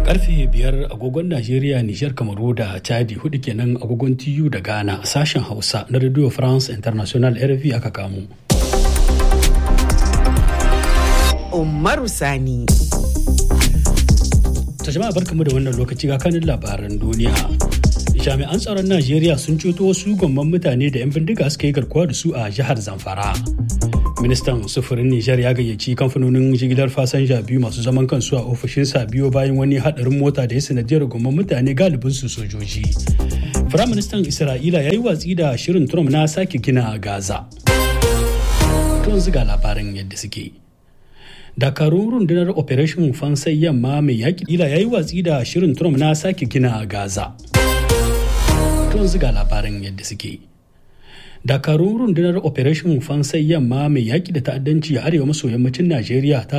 karfe biyar agogon Najeriya, Nijar, Kamaru da Chadi hudu kenan agogon TU da Ghana sashen Hausa na Radio France International RFI aka kamo. Umaru Sani. Ta jama'a barkamu da wannan lokaci ga kanin labaran duniya. Jami'an tsaron Najeriya sun ceto wasu gwamman mutane da 'yan bindiga suka yi garkuwa da su a jihar Zamfara. Ministan sufurin Nijar ya gayyaci kamfanonin jigilar fasanja biyu masu zaman kansu a ofishinsa biyo bayan wani hadarin mota da ya sanadiyar gwamman mutane galibin su sojoji. Firaministan Isra'ila ya yi watsi da shirin Trump na sake gina Gaza. Tun ziga labaran yadda suke. dakarun rundunar operation fansai yamma mai yaƙi ila ya yi watsi da shirin trump na sake gina gaza tun ziga labaran yadda suke dakarun rundunar operation fansai yamma mai yaƙi da ta'addanci a arewa maso yammacin najeriya ta